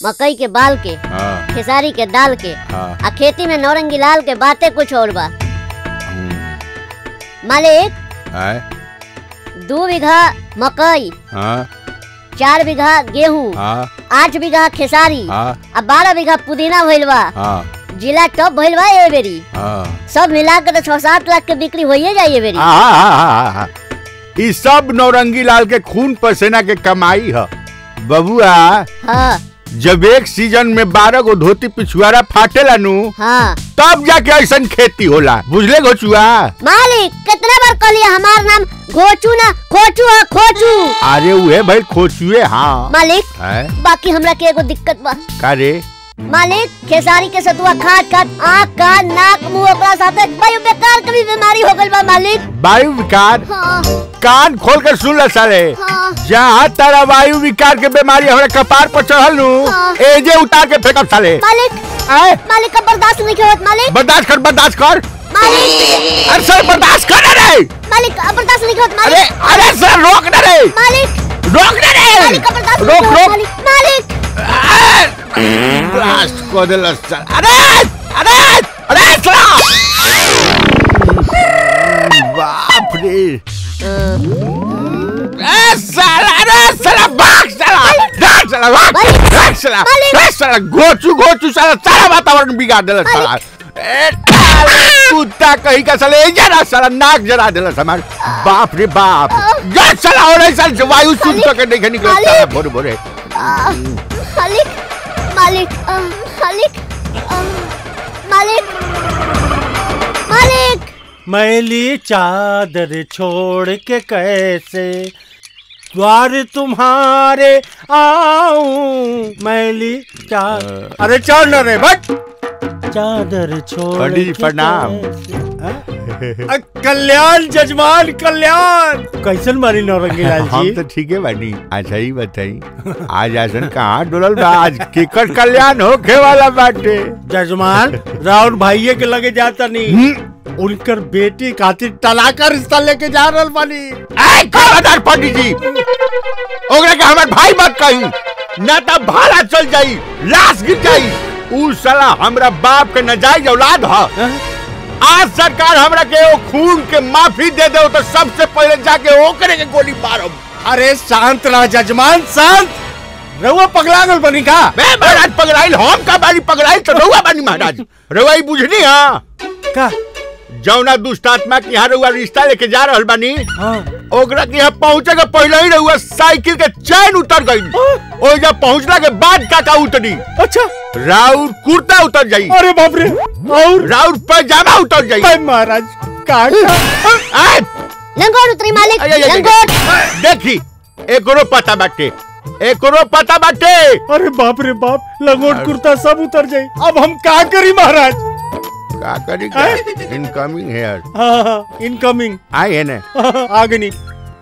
मकई के बाल के हाँ खेसारी के दाल के हाँ आ खेती में नौरंगी लाल के बातें कुछ और बा हम्म, मालिक आय दो बीघा मकई हाँ चार बीघा गेहूं हाँ आठ बीघा खेसारी हाँ आ बारह बीघा पुदीना भइल बा हाँ जिला टॉप भइल बा ए बेरी हाँ सब मिला के तो छह सात लाख के बिक्री होइए जाइए बेरी हाँ, हाँ, हाँ, हाँ। ई सब नौरंगी लाल के खून पसीना के कमाई है बबुआ हाँ जब एक सीजन में बारह गो धोती पिछुआरा फाटेला नु हाँ तब जाके ऐसन खेती होला बुझले गोचुआ मालिक कितना बार कहलिए हमार नाम घोचू ना खोचू है खोचू अरे उहे भाई खोचुए हाँ मालिक है बाकी हमरा के एगो दिक्कत बा का रे मालिक खेसारी के सतुआ खाट खाट आँख कान नाक मुंह ओकरा साथे वायु बेकार के भी बीमारी हो गइल बा मालिक वायु विकार हाँ कान खोल कर सुन ल साले हाँ जहाँ तारा वायु विकार के बीमारी हमरा कपार पर चढ़ल नु हाँ। एजे उतार के फेंकब साले मालिक आए मालिक का बर्दाश्त नहीं होत मालिक बर्दाश्त कर बर्दाश्त कर मालिक अरे सर बर्दाश्त कर ना रे मालिक का बर्दाश्त नहीं होत अरे मालिक अरे सर रोक ना रे मालिक रोक ना रे मालिक का बर्दाश्त रोक नहीं होत रोक मालिक मालिक ब्लास्ट को दे लस्टर अरे अरे अरे सला बाप रे ए साला अरे साला भाग साला भाग साला भाग मालिक! भाग साला मालिक! भाग साला गोचू गोचू साला सारा वातावरण बिगाड़ देला साला ए साला, कुत्ता कहीं का साला ए जरा साला नाक जरा देला हमार बाप रे बाप जा साला और ऐसा वायु शुद्ध मालिक! करके नहीं निकल मालिक! साला भोरे भोरे आ, मालिक मालिक आ, मालिक आ, मालिक मालिक मैली चादर छोड़ के कैसे द्वार तुम्हारे आऊं मैली चादर अरे चल न रे बट चादर छोड़ पंडित जी, के प्रणाम। कैसे- हाँ? अ, कल्याण जजमान कल्याण कैसन मारी नौरंगी लाल हम जी तो ठीक है बानी अच्छा ही बताई आज आसन कहाँ डोलल बा आज केकर कल्याण होखे वाला बाटे जजमान राउर भाइये के लगे जाता नहीं हम्म, उनकर बेटी खातिर तलाका रिश्ता लेके जा रहल बानी ऐ खबरदार पंडित जी ओकरा के हमार भाई मत कही ना तो भाड़ा चल जाई लाश गिर जाई ऊ साला हमरा बाप के नजायज औलाद ह हाँ? आज सरकार हमरा के ओ खून के माफी दे दे तो सबसे पहले जाके ओकरे के गोली मारब अरे शांत रह जजमान शांत रहुआ पगला गल बनी का बे महाराज पगड़ाइल हम का बारी पगड़ाइल तो रहुआ बानी महाराज रहुआ ई बुझनी हाँ का जौना दुष्ट आत्मा के यहाँ रहुआ रिश्ता लेके जा रहल बानी हाँ ओकरा के यहाँ पहुँचे के पहले ही रहुआ साइकिल के चैन उतर गई ओ जब पहुँचला के बाद काका उतरी अच्छा राउर कुर्ता उतर जाई अरे बाप रे और राउर पैजामा उतर जाई भाई महाराज का आय, लंगोट उतरी मालिक आय, आय, आय, लंगोट आय, देखी एकरो पता बाटे एकरो पता बाटे अरे बाप रे बाप लंगोट कुर्ता सब उतर जाए अब हम का करी महाराज का करी इनकमिंग हेयर हाँ इनकमिंग आई है ना आगे नहीं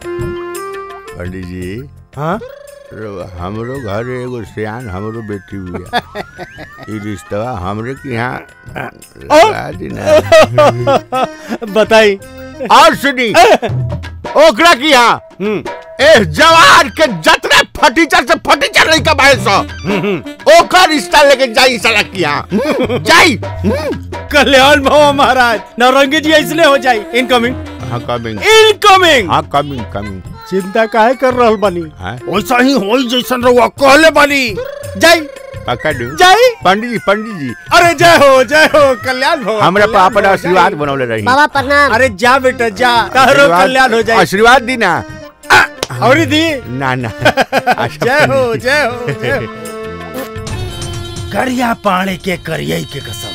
पंडित जी हाँ रो- हमरो घर एगो सियान हमरो बेटी हुआ ई रिश्तवा हमरे के यहाँ लगा दी ना बताई और सुनी ओकरा की यहाँ हम्म ए जवान के जतने फटीचर से फटीचर नहीं कमाए सो ओकर रिश्ता लेके जाई साला की यहाँ जाई कल्याण भव महाराज नौरंगी जी इसलिए हो जाए इनकमिंग हाँ कमिंग इनकमिंग हाँ कमिंग कमिंग चिंता काहे कर रहल बानी हाँ वैसा ही होई जैसन रहुआ कहले बानी जय पकड़ दू जय पंडित जी पंडित जी अरे जय हो जय हो कल्याण हो हमरा कल्याण पापा हो, आशीर्वाद जय। बनौले रही बाबा प्रणाम अरे जा बेटा जा तारो आशीर्वाद- कल्याण हो जाए आशीर्वाद दी ना और दी ना ना अच्छा, जय हो जय हो जय हो करिया पाणे के करियई के कसम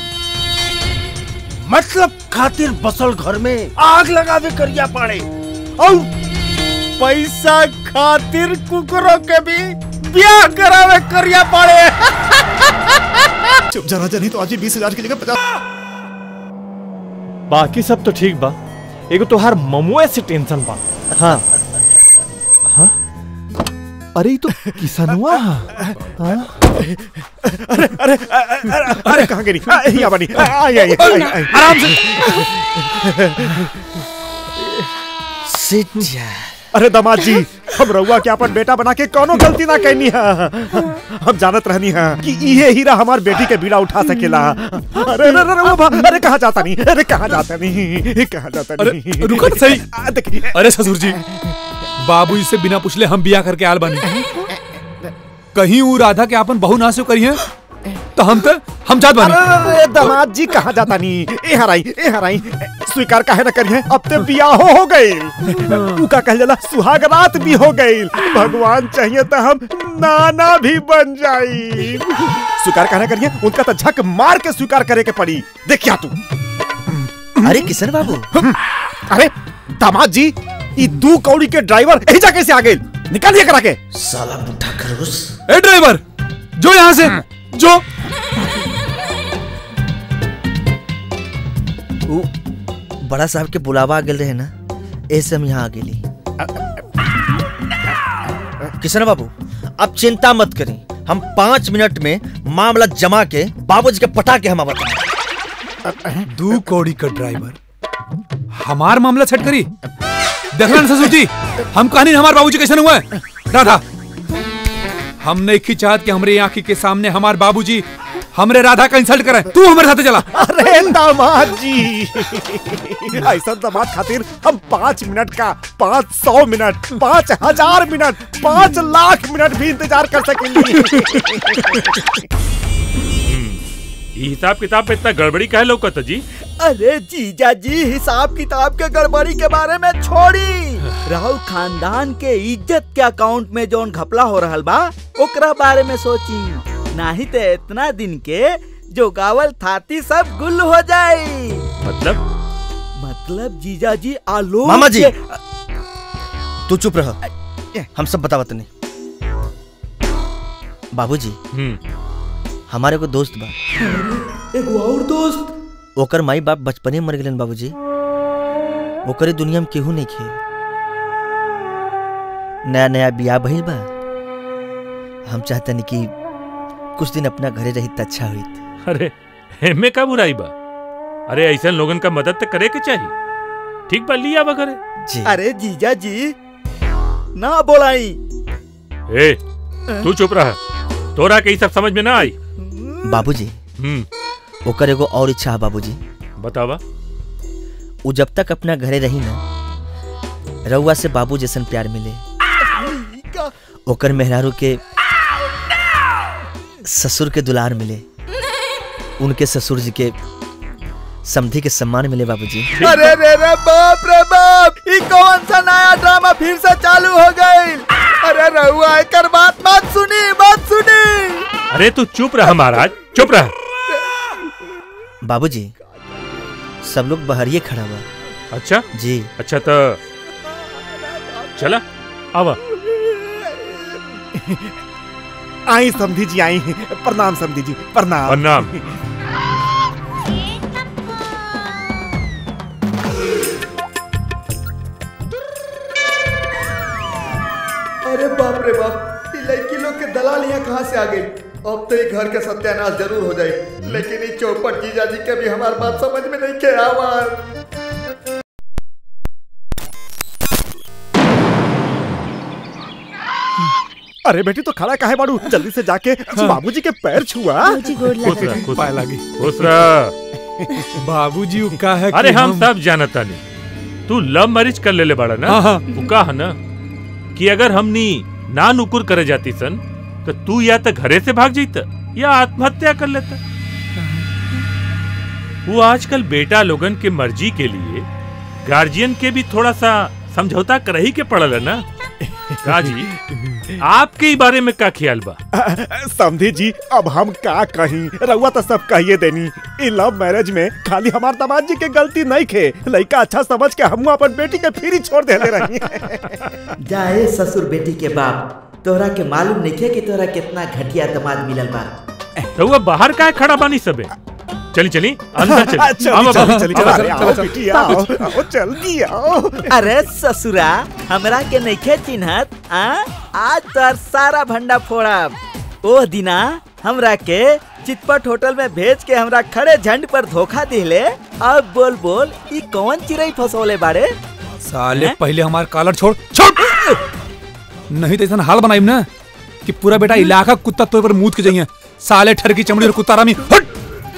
मतलब खातिर बसल घर में आग लगावे करिया पाणे और पैसा खातिर कुकरों के भी ब्याह करावे करिया पाणे चुप जाना चाहिए तो आज ही बीस हजार की जगह पचास बाकी सब तो ठीक बा एगो तोहार ममुए से टेंशन बा हाँ हाँ अरे ये तो किसनवा हाँ अरे अरे अरे, अरे कहाँ गिरी आ, यहाँ बनी आ, आई आई आई आई आराम से सिट जा अरे दामाद जी हम रउआ के अपन बेटा बना के कोनो गलती ना कैनी है हम जानत रहनी है कि इहे हीरा हमार बेटी के बीड़ा उठा सकेला अरे अरे अरे वो बा- अरे कहाँ जाता नहीं अरे कहाँ जाता नहीं कहाँ जाता अरे, नहीं रुको तो सही। आ, देखिए अरे ससुर जी बाबू से बिना पूछले हम बिया करके आल बानी कहीं ऊ राधा के आपन बहु ना से करी है तो हम तो हम जात बानी अरे दामाद जी कहाँ जाता नहीं ए हराई ए हराई स्वीकार काहे न करिए अब ते बियाहो हो गई उका कह जाला सुहाग रात भी हो गई भगवान चाहिए तो हम नाना भी बन जाई स्वीकार काहे न करिए उनका तो झक मार के स्वीकार करे के पड़ी देखिया तू अरे किशन बाबू अरे दामाद जी ई दू कौड़ी के ड्राइवर एजा कैसे आ गए निकालिए करा के साला बुढ़ा खरगोश ए ड्राइवर जो यहाँ से जो उ बड़ा साहब के बुलावा आ गेल रहे ना ऐसे हम यहाँ आ गेली किशन बाबू अब चिंता मत करी हम पाँच मिनट में मामला जमा के बाबूजी के पटा के हम बता दू कौड़ी का ड्राइवर हमार मामला छट करी देखना ना ससुर जी हम कहानी हमारे बाबूजी कैसे हुआ है राधा हम नहीं की चाहत कि हमरे आंखी के सामने हमार बाबूजी हमरे राधा का इंसल्ट करे तू हमारे साथ चला अरे दामाद जी ऐसा दामाद खातिर हम पाँच मिनट का पाँच सौ मिनट पाँच हजार मिनट पाँच लाख मिनट भी इंतजार कर सकेंगे ई हिसाब किताब पे इतना गड़बड़ी काहे लौकत जी अरे जीजा जी हिसाब किताब के गड़बड़ी के बारे में छोड़ी राहुल खानदान के इज्जत के अकाउंट में जोन घपला हो रहल बा ओकरा बारे में सोची नहीं तो इतना दिन के जो गावल थाती सब गुल हो जाई मतलब मतलब जीजा जी आलोक मामा जी। के- तू चुप रह हम सब बतावत नहीं बाबूजी हम्म हमारे को दोस्त बा एगो और दोस्त ओकर माई बाप बचपने में मर गेलन बाबूजी ओकरे दुनिया में केहू नहीं खे नया नया बियाह भइल बा हम चाहतनी कि कुछ दिन अपना घरे रही त अच्छा होइत अरे एमे का बुराई बा अरे ऐसा लोगन का मदद तो करे के चाहिए ठीक बा लिया बा करे जी अरे जीजा जी ना बोलाई ए तू चुप रहा तोरा के ई सब समझ में ना आई बाबूजी हम्म ओकर एगो और इच्छा है बाबूजी बतावा उ जब तक अपना घरे रही ना रउआ से बाबू जैसन प्यार मिले ओकर मेहरारू के ससुर के दुलार मिले उनके ससुर जी के समधि के सम्मान मिले बाबूजी अरे रे रे बाप रे बाप ई कौन सा नया ड्रामा फिर से चालू हो गई अरे रहुआ एकर बात मत सुनी मत सुनी अरे तू चुप रहा महाराज चुप रहा बाबूजी सब लोग बहरिए खड़ा हुआ अच्छा जी अच्छा तो चला आवा आई समधी जी आई प्रणाम समधी जी प्रणाम प्रणाम अरे बाप रे बाप ई लड़की लोग के दलाल यहाँ कहाँ से आ गई अब तो ये घर के सत्यानाश जरूर हो जाए लेकिन ये चौपट जीजा जी के भी हमारी बात समझ में नहीं के आवाज अरे बेटी तो खड़ा काहे बाड़ू जल्दी से जाके बाबूजी के पैर छुआ खुश रहा खुश पाए रहा लागी खुश रहा बाबूजी उ का है अरे कि हम सब जानता नहीं तू लव मैरिज कर लेले बाड़ा ना हाँ, हाँ। वो का है ना कि अगर हमनी ना नुकुर करे जाती सन तो तू या तो घरे से भाग जाता या आत्महत्या कर लेता वो आजकल बेटा लोगन के मर्जी के लिए गार्जियन के भी थोड़ा सा समझौता कर ही के पड़ल है ना का जी आपके ही बारे में का ख्याल बा समधी जी अब हम का कहीं रउआ तो सब कहिए देनी इ लव मैरिज में खाली हमार दामाद जी के गलती नहीं खे लड़का अच्छा समझ के हम अपन बेटी के फिर ही छोड़ देले रही जाए ससुर बेटी के बाप तोहरा के मालूम नहीं थे कि तोहरा कितना घटिया दामाद मिलल बा तो वो बाहर का खड़ा बानी सबे चली चली अंदर चली चली आवा चली बाबू, चली आवा, चली चलो, आओ चलो। बेटी आओ आओ जल्दी आओ अरे ससुरा हमरा के नइखे चिन्हत आ आज तोर सारा भंडा फोड़ब ओ दिना हमरा के चितपट होटल में भेज के हमरा खड़े झंड पर धोखा दिले अब बोल बोल ई कौन चिड़ई फसौले बाड़े साले हैं? पहले हमार कॉलर छोड़ छोड़ नहीं तो ऐसा हाल बनाई ना कि पूरा बेटा इलाका कुत्ता तो पर मूत के जाइए साले ठर की चमड़ी और कुत्ता रामी हट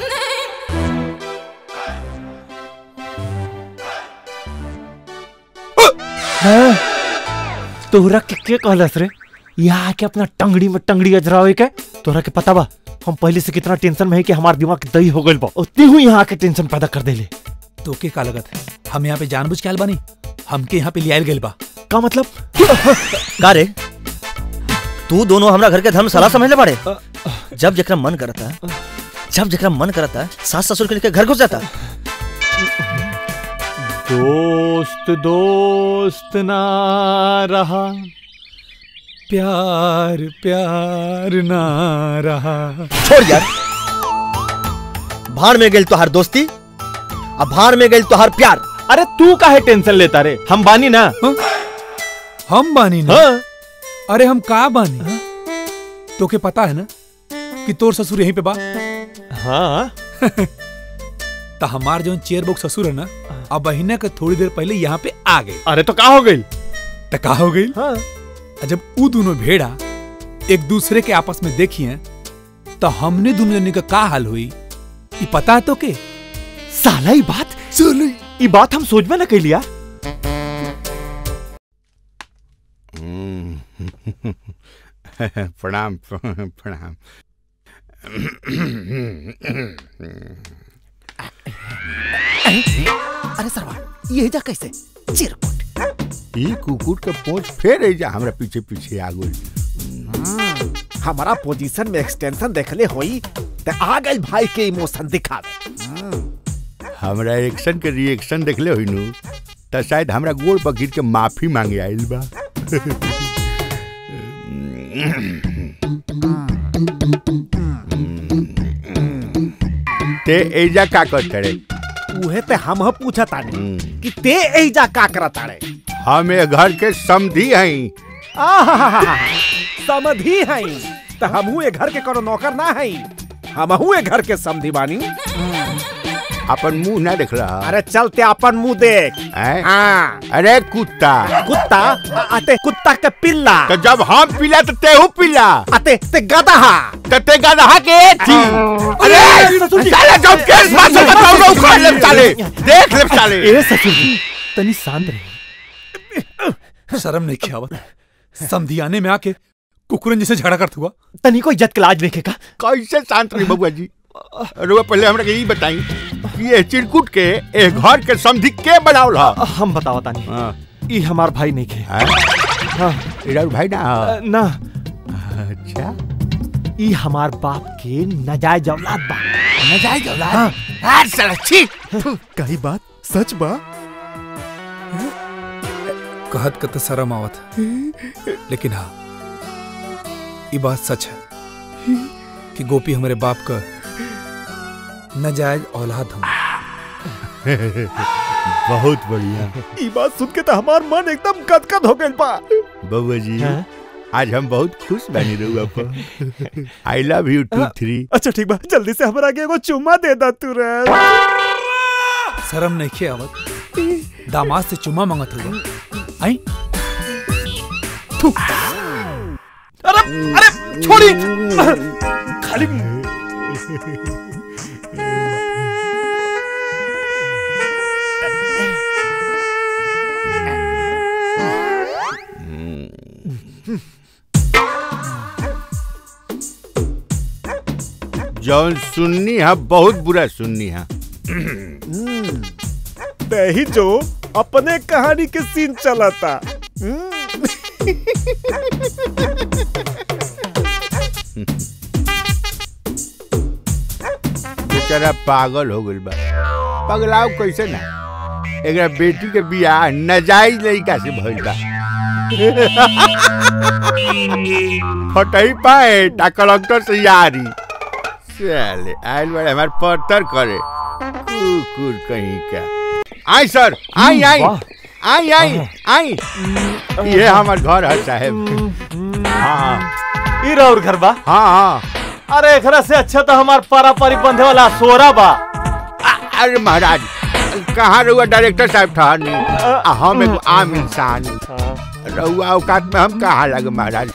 तोहरा के के कहलस रे यहाँ के अपना टंगड़ी में टंगड़ी अजरावे के तोहरा के पता बा हम पहले से कितना टेंशन में है कि हमार दिमाग दही हो गइल बा उतनी हुई यहाँ के टेंशन पैदा कर देले तो के का लगत है हम यहाँ पे जानबूझ के आयल बानी हमके यहाँ पे लियाल गइल बा का मतलब का रे तू दोनों हमरा घर के धर्मशाला समझ ले बाड़े जब जकरा मन करता जब जकरा मन करता सास ससुर के लेके घर घुस जाता दोस्त दोस्त ना रहा प्यार प्यार ना रहा छोड़ यार भाड़ में गेल तोहार दोस्ती अब भाड़ में गेल तोहार प्यार अरे तू काहे टेंशन लेता रे हम बानी ना हम बानी ना हाँ अरे हम का बानी तो के पता है ना कि तोर ससुर यहीं पे बा हाँ तो हमार जो चेयर बुक ससुर है ना अब बहिना के थोड़ी देर पहले यहाँ पे आ गए अरे तो का हो गई तो का हो गई हाँ जब उ दोनों भेड़ा एक दूसरे के आपस में देखिए तो हमने दोनों जने का का हाल हुई ये पता है तो के साला ये बात चलो ये बात हम सोच में न कैली यार प्रणाम प्रणाम अरे सरवा ये जा कैसे चिरकुट ई कुकुर के पोंछ फेर जा हमरा पीछे पीछे आ गई हमारा पोजीशन में एक्सटेंशन देखले होई ते आ गई भाई के इमोशन दिखावे हमरा एक्शन के रिएक्शन देखले होई नु त शायद हमरा गोड़ पर गिर के माफी मांगे आइल बा ते एजा का कर करे उहे ते हम ह पूछा तानी कि ते एजा का करत ताड़े हम ए घर के समधी हई आहाहाहा, समधी हई त हमहू ए घर के कोनो नौकर ना हई हमहू ए घर के समधी बानी अपन मुंह ना देख रहा अरे चलते अपन मुंह देख हैं? हाँ अरे कुत्ता कुत्ता आ- आते कुत्ता के पिल्ला तो जब हम पिला तो तेहू पिला आते ते गदहा तो ते गधा के थी अरे साले जब केस पास से बताओ ना उखाड़ ले साले देख ले साले ए ससुर जी तनी शांत रहे शर्म नहीं किया आवत समधियाने में आके कुकुरन जैसे झगड़ा करत हुआ तनी को इज्जत के लाज देखे का कैसे शांत रही बबुआ जी रुआ पहले हमरा के ई बताई कि ये चिरकुट के ए घर के समधी के बनावल हा हम बतावा तानी हां ई हमार भाई नहीं खे हाँ इधर भाई ना अ, ना अच्छा ई हमार बाप के नजायज औलाद बा नजायज औलाद आज साला छी कही बात सच बा कहत कत शर्म आवत लेकिन हाँ ये बात सच है कि गोपी हमारे बाप का नजायज औलाद हम बहुत बढ़िया ई बात सुन के तो हमार मन एकदम गदगद हो गइल बा बबुआ जी हाँ? आज हम बहुत खुश बनी रहुआ पर I love you too three अच्छा ठीक बा जल्दी से हमरा के एगो चुम्मा दे दा तू रे शर्म नहीं किया आवत दामाद से चुम्मा मांगत हुआ आई अरे अरे छोड़ी खाली जौन सुननी है बहुत बुरा सुननी है दही जो अपने कहानी के सीन चलाता बेचारा पागल हो गइल बा पगलाव कैसे ना एकरा बेटी के बियाह नजायज लड़का से भइल बा फटई पाए ता कलेक्टर से यारी चले आइल बड़े हमार पत्थर करे कुकुर कहीं का आई सर आई आई वाह। आई आई आई ये हमार घर है साहब हाँ हाँ ई रौर घर बा हाँ हाँ अरे एकरा से अच्छा तो हमार पारा पारी बंधे वाला सोरा बा आ- अरे महाराज कहाँ रहुआ डायरेक्टर साहब ठहरनी आ हम एगो आम इंसान रहुआ औकात में हम कहाँ लगे महाराज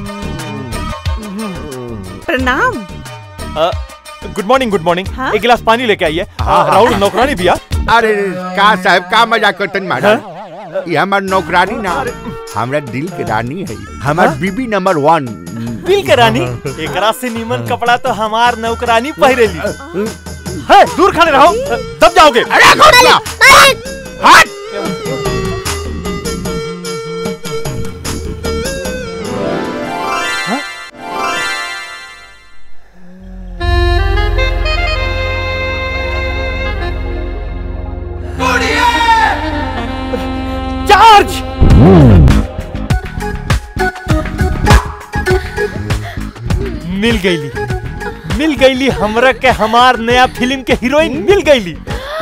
प्रणाम गुड मॉर्निंग गुड मॉर्निंग हाँ? एक गिलास पानी लेके आइए हाँ, हाँ। राहुल नौकरानी भैया अरे का साहब का मजाक करतन महाराज ये हमार नौकरानी ना हमरा दिल के रानी है हमार बीबी नंबर वन दिल के रानी एकरा से नीमन कपड़ा तो हमार नौकरानी पहिरेली है दूर खड़े रहो दब जाओगे अरे घोटला हट चार्ज मिल गईली मिल गईली हमरा के हमार नया फिल्म के हीरोइन मिल गईली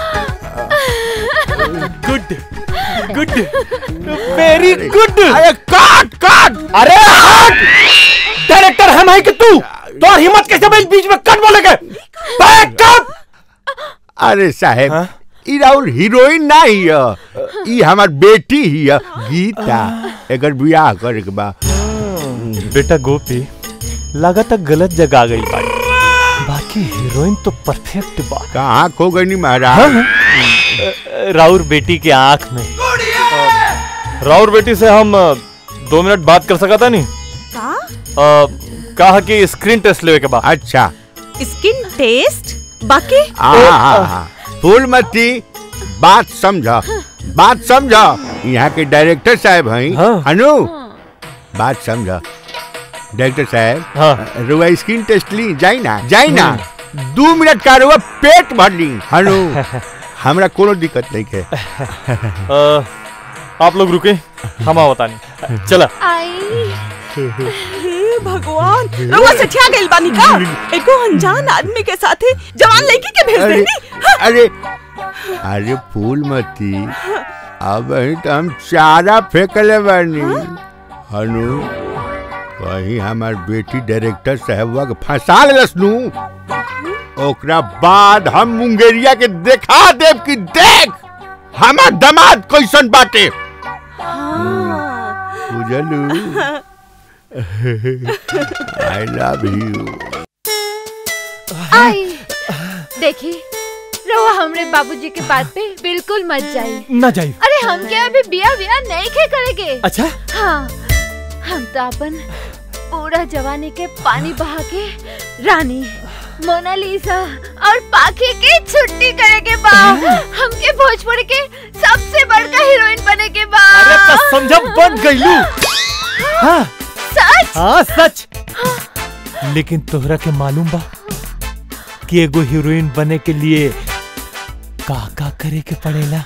गुड गुड वेरी गुड अरे काट काट अरे हट डायरेक्टर हम है कि तू तो हिम्मत कैसे भाई बीच में कट बोले के बैक अप अरे साहेब ई राउर हीरोइन ना ही है ई हमार बेटी ही है गीता एकर बियाह करे के बा बेटा गोपी लगातार गलत जगह आ गई बाड़ी बाकी हीरोइन तो परफेक्ट बा कहाँ खो गई नी महाराज राउर बेटी के आंख में राउर बेटी से हम अ, दो मिनट बात कर सका था नहीं का अ, कहा कि स्क्रीन टेस्ट लेवे के बाद अच्छा स्किन टेस्ट बाकी आ फूलमती बात समझ बात समझ यहाँ के डायरेक्टर साहब हैं हाँ। अनु बात समझ डायरेक्टर साहब हाँ रुआ स्किन टेस्ट ली जाई ना जाई ना दो मिनट का रुआ पेट भर ली अनु हमरा कोनो दिक्कत नहीं है अ, आप लोग रुके हम आओ बतानी चला हे भगवान रउआ सठिया गइल बानी का एको अनजान आदमी के साथे जवान लड़की के भेज अरे देनी अरे अरे फूलमती अब ही तो हम चारा फेंकले बानी हनु कहीं हमार बेटी डायरेक्टर साहबवा के फंसा लेलस नु ओकरा बाद हम मुंगेरिया के देखा देव कि देख हमार दामाद कैसन बाटे बुझलू आई लव यू आई देखी रहुआ हमरे बाबूजी के बात पे बिल्कुल मत जाई ना जाइए अरे हम क्या अभी बिया बिया नहीं खे करेंगे अच्छा हाँ हम तो अपन पूरा जवानी के पानी बहा के रानी मोनालिसा और पाखी की छुट्टी करे के बा हमके भोजपुरी के सबसे बड़का हीरोइन बने के बा अरे तो समझा बन गईलू हाँ सच हाँ सच लेकिन तोहरा के मालूम बा कि एगो हीरोइन बने के लिए का का करे के पड़ेला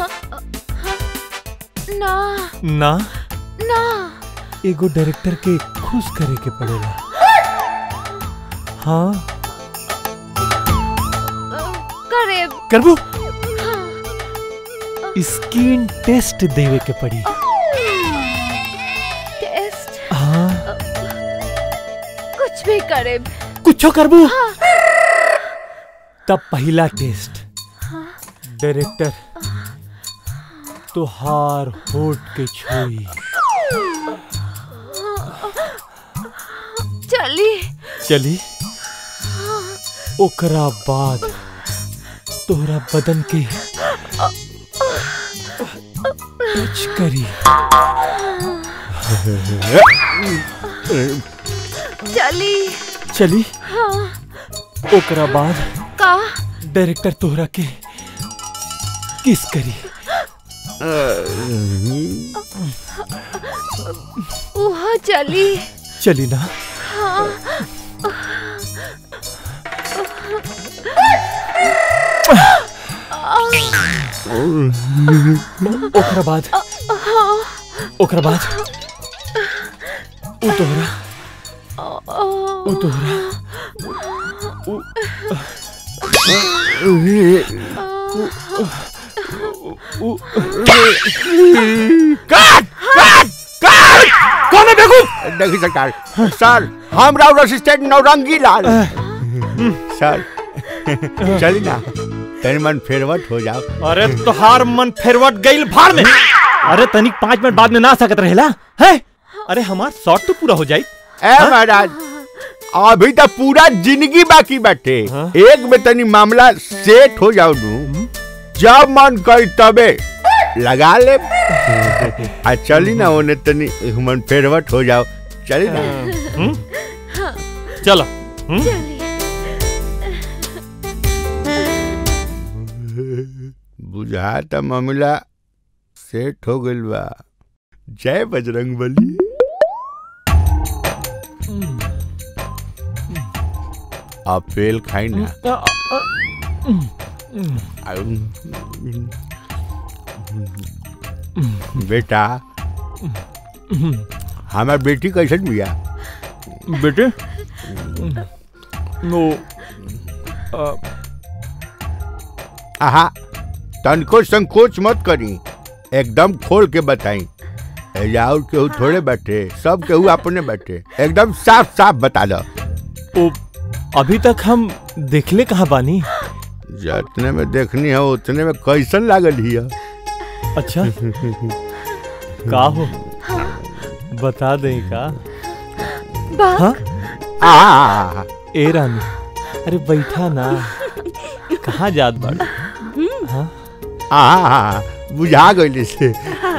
ना ना ना एगो डायरेक्टर के खुश करे के पड़ेला हाँ करे करबू स्किन टेस्ट देवे के पड़ी टेस्ट हाँ कुछ भी करे कुछो करबू तब पहला टेस्ट डायरेक्टर तुहार होठ के छोई चली चली ओकरा बाद तोहरा बदन के टच करी चली चली हाँ ओकरा बाद का डायरेक्टर तोहरा के किस करी वहाँ चली चली ना हाँ ओकरा बाद ओकरा बाद उ तोहरा उ तोहरा उ- उ- काट काट काट कौन है बेवकूफ देखिए सरकार सर हम राव असिस्टेंट नौरंगी लाल सर चली ना तन मन फेरवट हो जाओ अरे तोहार मन फेरवट गईल भाड़ में अरे तनिक पाँच मिनट बाद में ना सकत रहेला है अरे हमार शॉट तो पूरा हो जाई ए महाराज अभी तो पूरा जिंदगी बाकी बैठे एक में तनी मामला सेट हो जाओ नू जब मन कर तबे लगा ले आ चली ना ओने तनी ह्यूमन फेरवट हो जाओ चली ना चलो बुझाता मामला सेट हो गइल बा जय बजरंग बली अपेल खाई ना बेटा हमार बेटी कैसन बिया बेटे नो आहा तनको संकोच मत करी एकदम खोल के बताई और केहू थोड़े बैठे सब केहू अपने बैठे एकदम साफ साफ बता दो ओ अभी तक हम देखले कहाँ बानी जितने में देखनी है उतने में कैसन लागल हिया अच्छा का हो बता दे का हाँ? आ ए रानी अरे बैठा ना कहाँ जात बाड़ हाँ? आ बुझा गइल से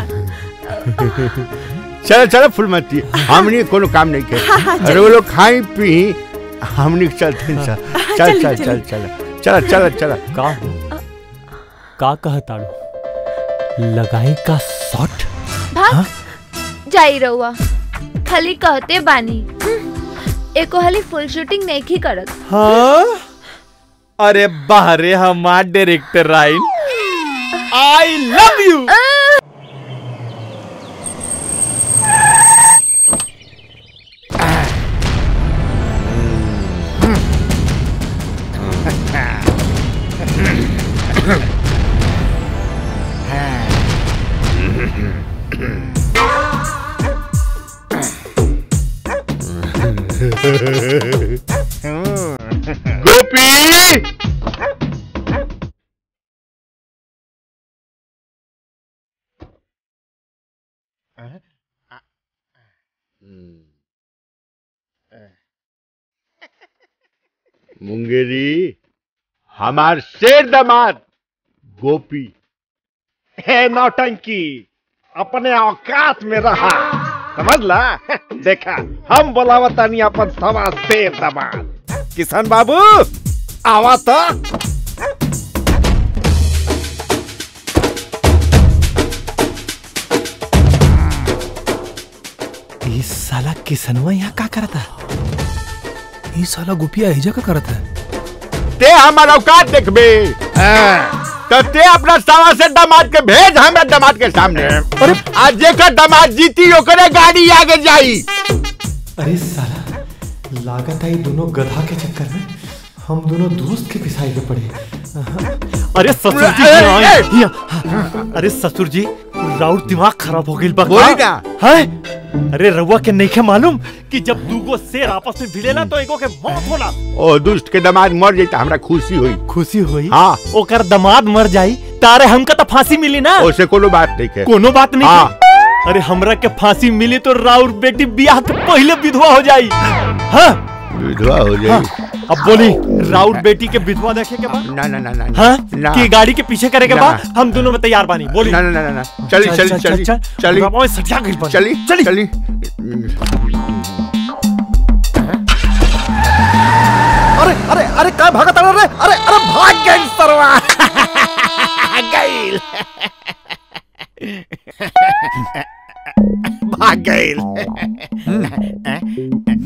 चलो चलो फुलमती हमनी कोनो काम नहीं के हाँ, हाँ, अरे वो लोग खाई पी हमनी चलते हैं चल चल चलिए, चल चल चलिए। चल चल चल का हो का कहताड़ो लगाई का शॉट भाग जाई रहुआ खाली कहते बानी एको हाली फुल शूटिंग नहीं की करत हाँ अरे बाहरे हमार डायरेक्टर राइन I love you Gopi Mungeri हमार शेर दमाद गोपी है नौटंकी अपने औकात में रहा समझला देखा हम बोलावतानी अपन सवा शेर दमाद किसान बाबू आवा तो ये साला किसनवा यहाँ का करता ये साला गुपिया एजा का करता है ते हमार औकात देखबे तो ते अपना सवा से दामाद के भेज हमें दामाद के सामने अरे आज जेकर दामाद जीती ओकरे गाड़ी आगे जाई अरे साला लागत है दोनों गधा के चक्कर में हम दोनों दोस्त के पिसाई के पड़े अरे ससुर जी ए, यहाँ आए। ए, यहाँ। अरे ससुर जी राउर दिमाग खराब हो गई बोली ना। है अरे रउआ के नहीं के मालूम कि जब दूगो शेर आपस में भिड़ेला तो एगो के मौत होला ओ दुष्ट के दामाद मर जाई त हमरा खुशी हुई खुशी हुई हाँ ओकर दमाद मर जाई तारे हमका तो फांसी मिली ना ओसे कोनो बात नहीं के कोनो बात नहीं हाँ। के। अरे हमरा के फांसी मिली तो राउर बेटी ब्याह के पहले विधवा हो जाई हाँ विधवा हो जाई अब बोली राउर बेटी के विधवा देखे के बाद ना ना ना ना हाँ ना। कि गाड़ी के पीछे करे के ना। बाद हम दोनों में तैयार बानी बोली ना ना ना ना, ना चली चल, चली चल, चली चल, चली रवा में सटिया गइल बानी। चली चली। चली अरे अरे अरे का भागत अरे अरे अरे भाग गई सरवा गईल भाग गईल